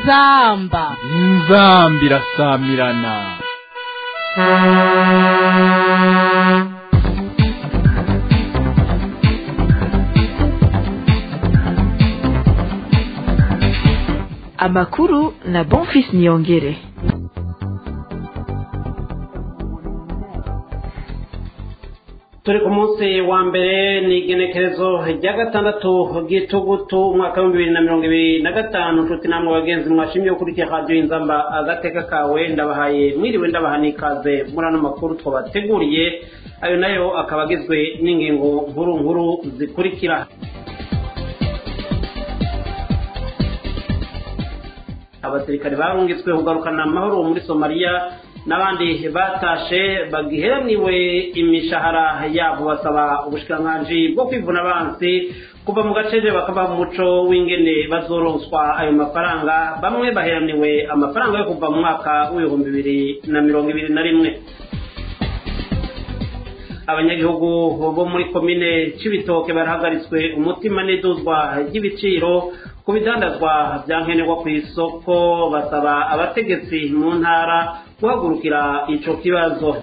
inzamba inzamba irasamirana amakuru na bonfis niyongere turi ku munsi wa mbere ni igenekerezo rya gatandatu bw'itugutu umwaka w'ibihumbi bibiri na mirongo ibiri na gatanu nshuti namwe bagenzi mwashimye gukurikira radiyo inzamba agateka kawe ndabahaye mwiriwe ndabaha n'ikaze muri ano makuru twabateguriye ayo nayo akaba agizwe n'ingingo nkuru nkuru zikurikira abasirikare barungitswe kugarukana amahoro muri somaliya n'abandi batashe bagiheraniwe imishahara yabo basaba ubushikiranganji bwo kwivuna abansi kuva mu gace bakava mu muco w'ingene bazoronswa ayo mafaranga bamwe baheraniwe amafaranga yo kuva mu mwaka w'ibihumbi bibiri na mirongo ibiri na rimwe abanyagihugu bo muri komine c'ibitoke barahagaritswe umutima n'iduzwa ry'ibiciro ku bidandazwa bya nkenerwa ku isoko basaba abategetsi mu ntara guhagurukira ico kibazo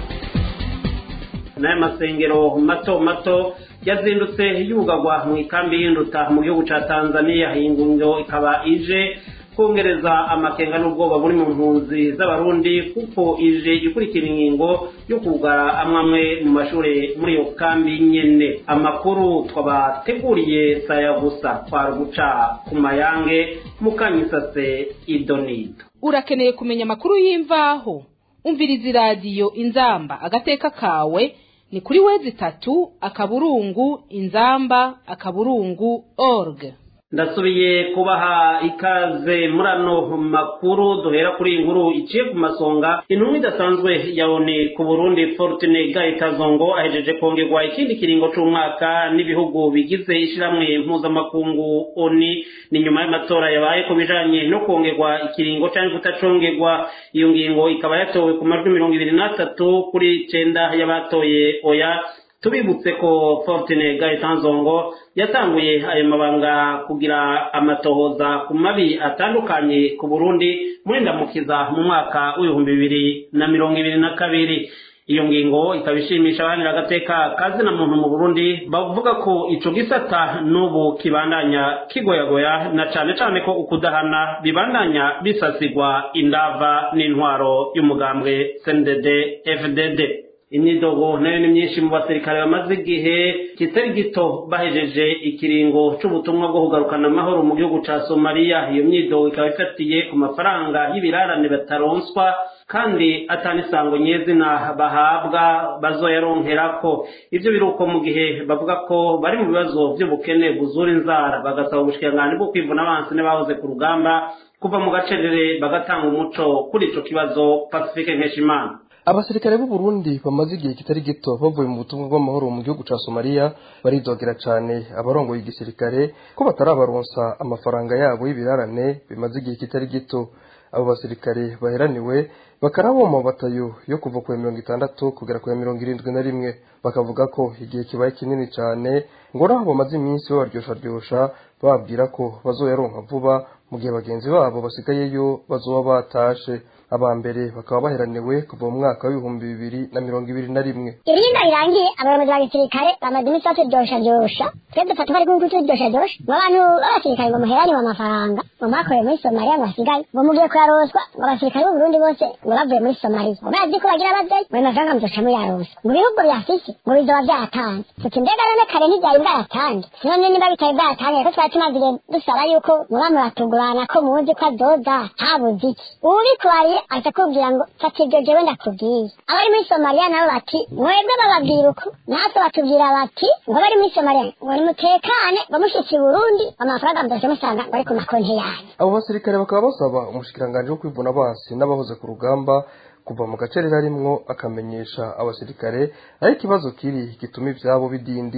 n'aya masengero mato mato yazindutse yugagwa mu ikambi y'induta mu gihugu ca tanzania iyi ngungo ikaba ije kongereza amakenga n'ubwoba buri mu mpunzi z'abarundi kuko ije ikurikira ingingo yo kugara amwe amwe mu mashuri muri iyo kambi nyene amakuru twabateguriye saya gusa twari guca ku mayange mukanyisase idonido urakeneye kumenya amakuru y'imvaho umviriza iradiyo inzamba agateka kawe ni kuri wezi itatu akaburungu inzamba akaburungu org ndasubiye kubaha ikaze muri ano makuru duhera kuri iyi nkuru iciye ku masonga intumwa idasanzwe ya oni ku burundi fortune gahitazongo ahejeje kongerwa ikindi kiringo c'umwaka n'ibihugu bigize ishiramwe mpuzamakungu oni ni nyuma y'amatora yabaye ku bijanye no kongerwa ikiringo canke kutacongerwa iyo ngingo ikaba yatowe ku majwi mirongo ibiri n'atatu kuri cenda y'abatoye oya tubibutse ko fortune gahetanzongo yatanguye ayo mabanga kugira amatohoza ku mabi atandukanye ku burundi muri ndamukiza mu mwaka w'ibihumbi bibiri na mirongo ibiri na kabiri iyo ngingo ikaba ishimisha abanira agateka kazi na muntu mu burundi bavuga ko ico gisata n'ubu kibandanya kigoyagoya na cane cane ko ukudahana bibandanya bisasigwa indava n'intwaro y'umugambwe cndd fdd imyidogo nayo ni myinshi mu basirikare bamaze igihe kitari gito bahejeje ikiringo c'ubutumwa bwo kugarukana amahoro mu gihugu ca somaliya iyo myidogo ikaba ifatiye ku mafaranga y'ibirarane bataronswa kandi atanisango nyezina bahabwa bazoyaronkerako ivyo biruko mu gihe bavuga ko bari mu bibazo vy'ubukene buzura inzara bagasaba ubushikiranganji bwo kwivuna abansi n'abahoze ku rugamba kuva mu gacerere bagatanga umuco kuri ico kibazo pacifique nkeshimana abasirikare b'u Burundi bamaze igihe kitari gito bavuye mu butumwa bw'amahoro mu gihugu ca Somalia baridogera cane abarongoye igisirikare ko batarabaronsa amafaranga yabo y'ibirarane bimaze igihe kitari gito abo basirikare baheraniwe bakarabo mu batayo yo kuva ku mirongo itandatu kugera ku mirongo irindwi na rimwe bakavuga ko igihe kibaye kinini cane ngo naho bamaze iminsi babaryosharyosha bababwira ko bazoyaronka vuba mu gihe bagenzi babo basigayeyo bazoba batashe aba mbere bakaba baheraniwe kuva mu mwaka w'ibihumbi bibiri na mirongo ibiri na rimwe ibintu birangiye abayobozi ba gisirikare bamaze iminsi baturyosharyosha twe dufata bari kuko turyosharyosha ngo abantu b'abasirikare ngo muheraniwe amafaranga ngo mwakoreye muri somaliya ngo basigaye ngo mugiye kuyaroswa ngo abasirikare b'uburundi bose ngo bavuye muri somaliya ngo bazi ko bagira abavyeyi ngo ayo mafaranga muzoca muyaroswa ngo ibihugu vyafise ngo bizoba vyatanze tuti mbega none kare ntivyari bwayatange none niba bitari bwayatange ko twari tumaze dusaba yuko muba muratugurana ko muzi ko azoza habuze iki ubikubariye aza kubwira ngo fata ibyo jewe ndakubwiye abari muri somaliya nabo bati mwebwe bababwira uko natwe batubwira bati ngo bari muri somaliya ngo nimutekane bamushitse i burundi amafaranga muzoce musanga ngo ari ku makonti yanyu abo basirikare bakaba basaba umushikiranganji wo kwivuna abansi n'abahoze ku rugamba kuva mu gacerera rimwo akamenyesha abasirikare aho ikibazo kiri gituma ivyabo bidindira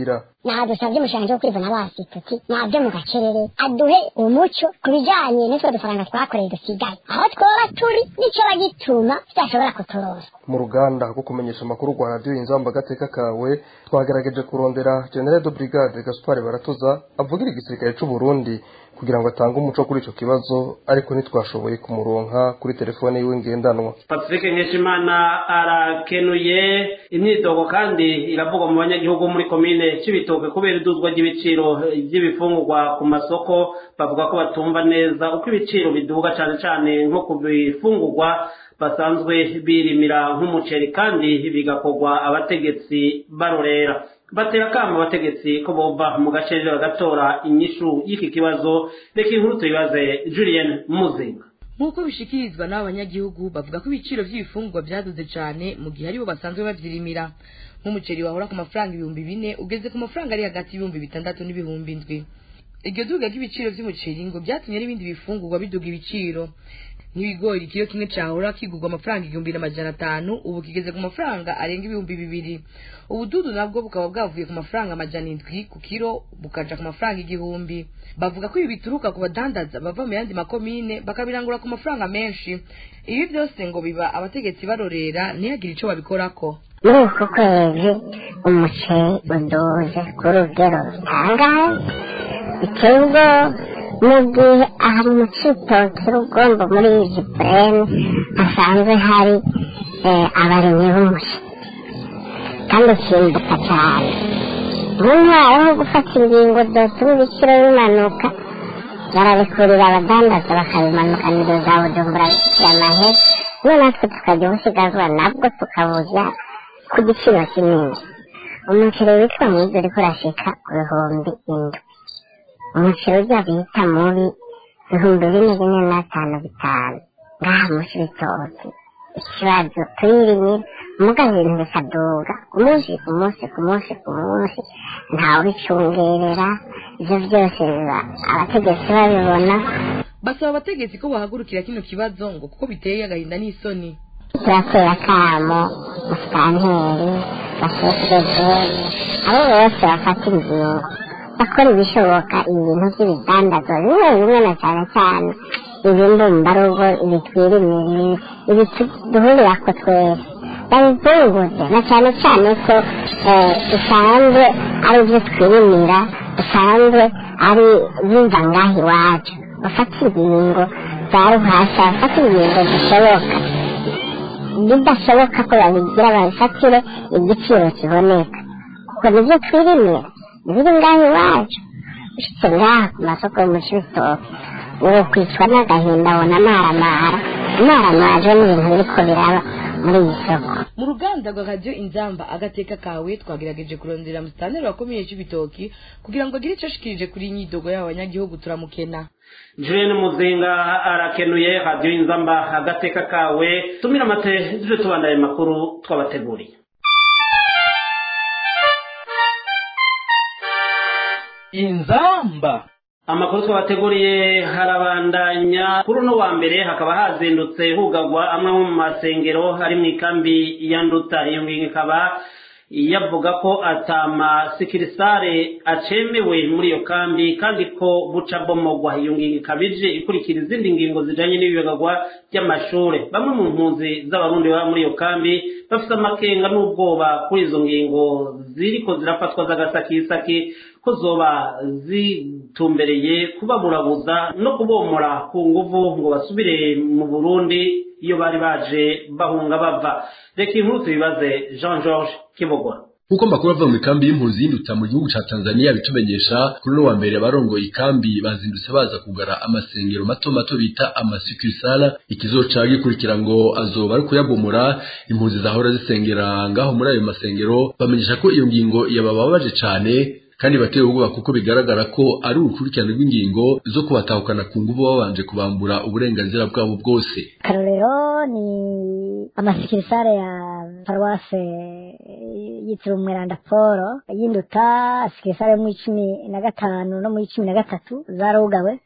naha dusabye umushanje wo kwivuna basi tuti nabyo mu gacerere aduhe umuco ku bijanye n'utwo dufaranga twakoreye dusigaye aho twoba turi n'ico bagituma tudashobora kuturonsa mu ruganda rwo kumenyesha amakuru rwa radiyo inzamba agateka kawe twagerageje kurondera general de brigade gaspard baratuza avugira igisirikare c'u burundi kugira ngo atange umuco kuri ico kibazo ariko ntitwashoboye kumuronka kuri telefone yiwe ngendanwa pacifique nkeshimana arakenuye imyitogo kandi iravugwa mu banyagihugu muri komine c'ibitoke kubera iduzwa ry'ibiciro ry'ibifungurwa ku masoko bavuga ko batumva neza uko ibiciro biduga cane cane nko ku bifungurwa basanzwe birimira nk'umuceri kandi bigakorwa abategetsi barorera batera kama abategetsi ko bova mu gace bagatora inyishu y'iki kibazo reka inkuru tuyibaze julien muzinga nk'uko bishikirizwa n'aba banyagihugu bavuga ko ibiciro by'ibifungurwa byaduze cyane mu gihe aribo basanzwe babyirimira nk'umuceri wahora ku mafaranga ibihumbi bine ugeze ku mafaranga ari hagati y'ibihumbi bitandatu n'ibihumbi indwi iryo duga ry'ibiciro by'umuceri ngo byatumye n'ibindi bifungurwa biduga ibiciro nk'ibigori ikiro kimwe cyahora kigurwa amafaranga igihumbi n'amajana atanu ubu kigeze ku mafaranga arenga ibihumbi bibiri ubududu nabwo bukaba bwavuye ku mafaranga amajana indwi ku kiro bukaja ku mafaranga igihumbi bavuga ko ibi bituruka ku badandaza bava mu yandi makomine bakabirangura ku mafaranga menshi ibi byose ngo biba abategetsi barorera ntihagire ico babikorako muri uku kwezi umuceri uduze ku rugero rutangaje biteye ubwoba mu gihe aha mu citoki rugombo muri izi purene hasanzwe hari abarimyi b'umuceri kandi ukimbuka cyane mu ntara ho gufata ingingo zotuma ibiciro bimanuka barabikurira abadandaza bakabimanukanira za bujumbura amahe none natwe tukajya ubusigazwa nabwo tukabuza ku giciro kinini umuceri witwa mwiza uriko urashika ku bihumbi indwi umuceri ujya bita mubi ibihumbi bine bine n'atanu bitanu ngaha musi bitoki ikibazo turirimira muga ibintu bikaduga ku munsi ku munsi ku munsi ku munsi ntawe ubicungerera ivyo byose biba abategetsi babibona basaba abategetsi ko bahagurukira kino kibazo ngo kuko biteye agahinda n'isoni turatera akamo musitanteri bashekeje abo bose bafata ingingo bakora ibishoboka ibintu by'ibidandazwa bimwe bimwe na cyane cyane ibindumbarugo ibitwirimiri ibituduhurirako twese babizunguze na cyane cyane ko usanzwe ari ibyo twirimira usanzwe ari biva ngaho iwacu bafata ingingo za ruhasha bafata ingingo zishoboka bidashoboka ko babigira babifatire igiciro kiboneka kuko nibyo twirimira biri ngaho iwacu ushitse ngaha ku masoko yo mu cibitoke uwo kwicwa n'agahinda abona amaramara amaramajwe n'ibintu biriko biraba muri iyi soko mu ruganda rwa radiyo inzamba agateka kawe twagerageje kurondera musitaneri wakomeye c'ibitoki kugira ngo agire ico ashikirije kuri iyi nyidogo y'abo banyagihugu turamukena julien muzinga arakenuye radiyo inzamba agateka kawe tumira amate tuje tubandaye makuru twabateguriye inzamba amakuru twabateguriye harabandanya kuri uno wa mbere hakaba hazindutse hugagwa amwe mu masengero ari mu ikambi ya nduta iyo ngingo ikaba yavuga ko atamasekirisare acemewe muri iyo kambi kandi ko buca bomogwa iyo ngingo ikaba ije ikurikira izindi ngingo zijanye n'ibibagagwa by'amashure bamwe mu mpunzi z'abarundi baba muri iyo kambi bafite amakenga n'ubwoba kuri izo ngingo ziriko zirafatwa z'agasakisaki ko zoba zitumbereye kubaburabuza no kubomora ku nguvu ngo basubire mu burundi iyo bari baje bahunga bava reka inkuru tubibaze jean george kibogora nk'uko amakuru ava mu ikambi y'impunzi y'induta mu gihugu ca tanzania bitumenyesha kuri uno wa mbere abarongoye ikambi bazindutse baza kugara amasengero mato mato bita amasikirisara ikizoca gikurikira ngo azoba ari kuyabomora impunzi zahora zisengera ngaho muri ayo masengero bamenyesha ko iyo ngingo yabababaje cane kandi bateye ubwoba kuko bigaragara ko ari urukurikirane rw'ingingo zo kubatahukana ku nguvu babanje kubambura uburenganzira bwabo bwose karorero ni amasikirisare ya paruwase yitiriwe umweranda polo y'induta sikirisare yo mu icumi na gatanu no mu icumi na gatatu zarugawe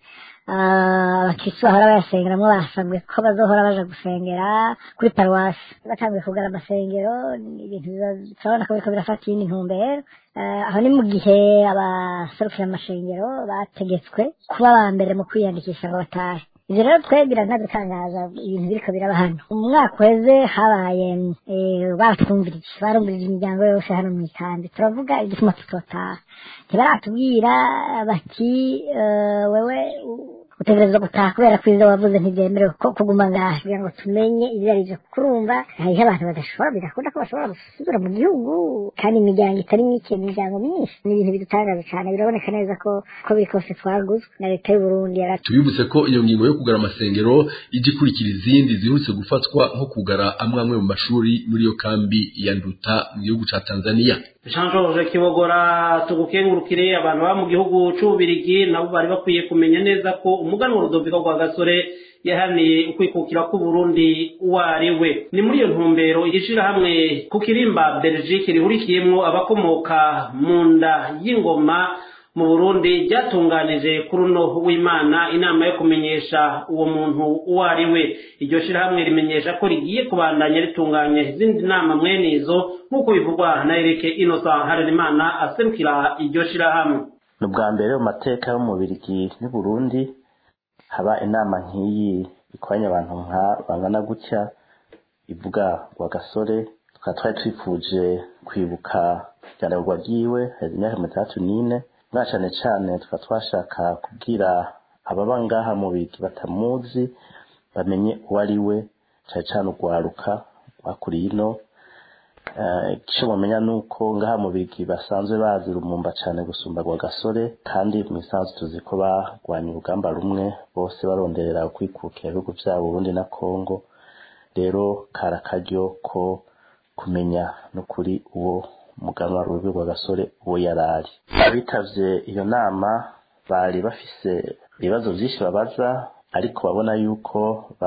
abakirisi bahora bayasengeramwo basabwe ko bazohora baja gusengera kuri paruwasi batanguye kugara amasengero ni ibintu biba- turabona ko biriko birafata iyindi ntumbero Eh, aho ni mu gihe abaserukira amashengero bategetswe kuba aba mbere mu kwiyandikisha ngo batahe ivyo rero twe biranadutangaza ibintu biriko biraba hano umwaka uheze habaye eh, baratwumvirije barumvirije imiryango yose hano mu ikambi turavuga igituma tutotaha ntibaratubwira bati eh, wewe u- utegerezwa gutaha kubera ko ivyo wavuze ntibyemerewe ko kuguma ngaha kugira ngo tumenye ivyo ari vyo kuko urumva hariho abantu badashobora bidakunda ko bashobora gusubira mu gihugu kandi imiryango itari mike imiryango myinshi ni ibintu bidutangaza cane biraboneka neza ko ko biri kose twaguzwe na leta y'uburundi yaratu tubibutse ko iyo ngingo yo kugara amasengero ijya ikurikira izindi zihuse gufatwa nko kugara amwe amwe mu mashuri muri iyo kambi ya nduta mu gihugu ca tanzania jean george kibogora tugukengurukire abantu baba mu gihugu c'ububirigi nabo bari bakwiye kumenya neza ko umuganwa rudoviko rwa gasore yahaniye ukwikukira k'uburundi uwo ari we ni muri iyo ntumbero ishirahamwe ku kirimba belgique rihurikiyemwo abakomoka mu nda y'ingoma mu burundi ryatunganije kuri uno w'imana inama yo kumenyesha uwo muntu uwo ari we iryo shirahamwe rimenyesha ko rigiye kubandanya ritunganya izindi nama mwene izo nk'uko bivugwa na erike innocent harerimana aserukira iryo shirahamwe ni ubwa mbere mu mateka yo mu Bubiligi n'u Burundi haba inama nk'iyi ikoranye abantu nka bangana gutya ivuga rwa gasore tukaba twari twifuje kwibuka ibyandagurwa ryiwe hari imyaka mirongo itandatu n'ine mwa cane cane tukaba twashaka kubwira ababa ngaha mu Bubiligi batamuzi bamenye uwo ari we cane cane urwaruka rwakuriye ino Eh, icyo bamenya ni uko ngaha mu bigi basanzwe bazi rumumba cyane gusumba rwa gasore kandi mu isanzwe tuzi ko barwanya urugamba rumwe bose baronderera kwikukira ibihugu byabo Burundi na Kongo rero kari akaryo ko kumenya no kuri uwo muganwa rubi rwa gasore uwo yari ari abitavye iyo nama bari bafise ibibazo byinshi babaza ariko babona yuko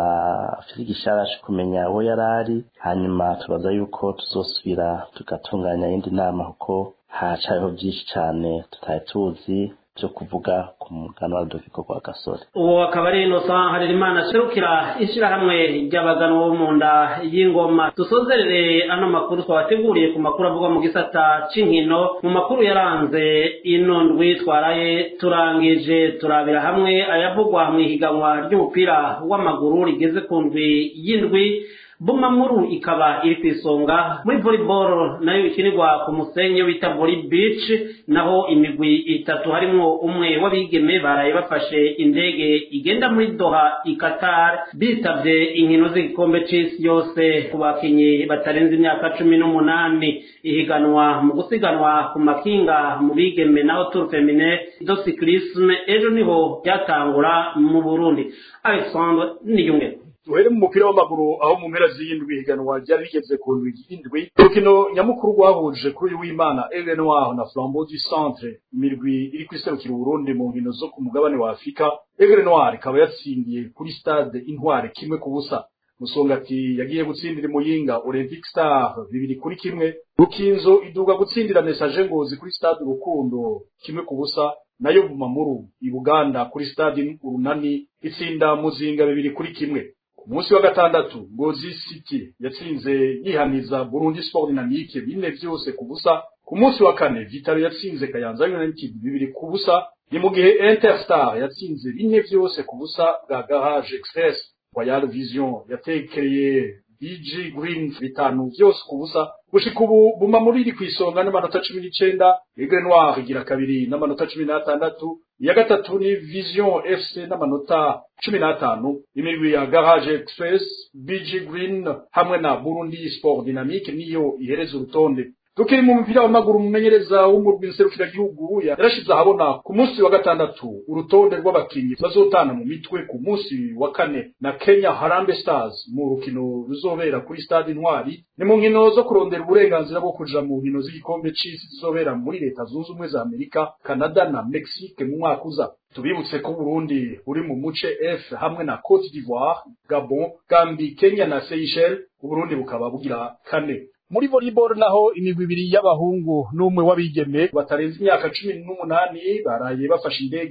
bafite igisharashi kumenya uwo yari ari hanyuma tubaza yuko tuzosubira tugatunganya iyindi nama kuko hacariho byinshi cyane tutari tuzi byo kuvuga ku mugano wa Rudoviko rwa gasore uwo akaba ari innocent harerimana aserukira ishirahamwe ry'abaganwa bo mu nda y'ingoma dusozerere ano makuru twabateguriye ku makuru avugwa mu gisata c'inkino mu makuru yaranze ino ndwi twaraye turangije turabira hamwe ayavugwa mu ihiganwa ry'umupira w'amaguru rigeze ku ndwi y'indwi bumamuru ikaba iri ku isonga muri volleyball nayo ikinirwa ku musenyi bita volley beach naho imigwi itatu harimwo umwe w'abigeme baraye bafashe indege igenda muri doha i qatar bitavye inkino z'igikombe c'isi yose ku bakinyi batarenze imyaka cumi n'umunani ihiganwa mu gusiganwa ku makinga mu bigeme naho tour femine do cyclisme ejo niho ryatangura mu burundi alexandre niyungeko duhere mu mupira w'amaguru aho mu mpera z'iyindwi higanwa ryari rigeze ku ndwi y'indwi urukino nyamukuru rwahuje kuri uyu w'imana Aigle Noir na Flambeau du Centre imirwi iri kwiserukira Uburundi mu nkino zo ku mugabane wa Afurika Aigle Noir ikaba yatsindiye kuri stade Intware kimwe ku busa Musongati yagiye gutsindira Muyinga Olympic Star bibiri kuri kimwe Rukinzo iduga gutsindira Message Ngozi kuri stade Rukundo kimwe ku busa nayo Bumamuru i Buganda kuri stade Urunani itsinda Muzinga bibiri kuri kimwe ku munsi wa gatandatu Ngozi City yatsinze yihaniza Burundi Sport Dynamique bine vyose ku busa ku munsi wa kane Vitalo yatsinze Kayanza United bibiri ku busa ni mu gihe Interstar yatsinze bine vyose ku busa bwa Garage Express Royal Vision yatekereye BG Green bitanu vyose ku busa gushika ubu Bumamuru iri kw'isonga n'amanota cumi n'icenda Aigle Noir igira kabiri n'amanota cumi n'atandatu iya gatatu ni Vision FC n'amanota cumi n'atanu imigwi ya Garage Express BG Green hamwe na Burundi Sport Dynamique niyo ihereza urutonde tukiri mu mupira w'amaguru umumenyereza w'umurwi nserukiragihugu yarashize ahabona ku munsi wa gatandatu urutonde rw'abakinnyi bazotana mu mitwe ku munsi wa kane na Kenya Harambee Stars mu rukino ruzobera kuri stade Intwari ni mu nkino zo kurondera uburenganzira bwo kuja mu nkino z'igikombe c'isi zizobera muri leta zunze ubumwe za Amerika Canada na Mexique mu mwaka uza tubibutse ko Burundi buri mu muce F hamwe na Cote d'Ivoire Gabon Gambie Kenya na Seychelles Burundi bukaba bugira kane muri volleyball naho imigwi ibiri y'abahungu n'umwe w'abigeme batarenze imyaka cumi n'umunani baraye bafashe indege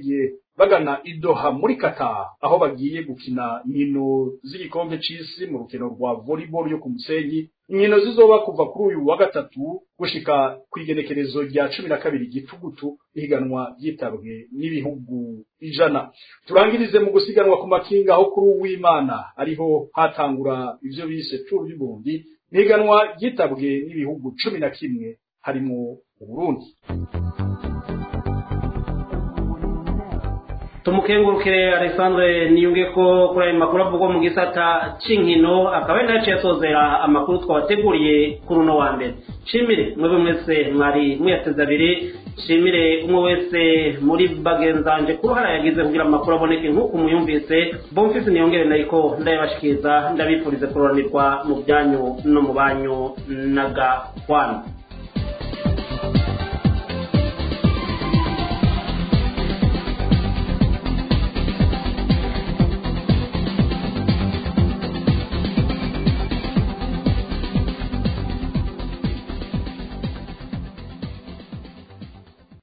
bagana idoha muri Qatar aho bagiye gukina inkino z'igikombe c'isi mu rukino rwa volleyball yo ku musenyi inkino zizoba kuva kuri uyu wa gatatu gushika kw'igenekerezo rya cumi na kabiri gitugutu ihiganwa ryitabwe n'ibihugu ijana turangirize mu gusiganwa ku makinga aho kuri uwimana ariho hatangura ivyo bise tour du Burundi ihiganwa ryitabwe n'ibihugu cumi na kimwe harimo Uburundi tumukengurukire Alexandre niyunge ko kuri ayo makuru avugwa mu gisata c'inkino akaba ari naciye asozera amakuru twabateguriye kuri uno wa mbere shimire mwebwe mwese mwari muyateze abiri shimire umwe wese muri bagenzanje ku ruhara yagize kugira amakuru aboneke nk'uko muyumvise bomfisi niyongere nayiko ndayabashikiriza ndabifurize kuroranirwa mu byanyu no mu banyu n'agahwana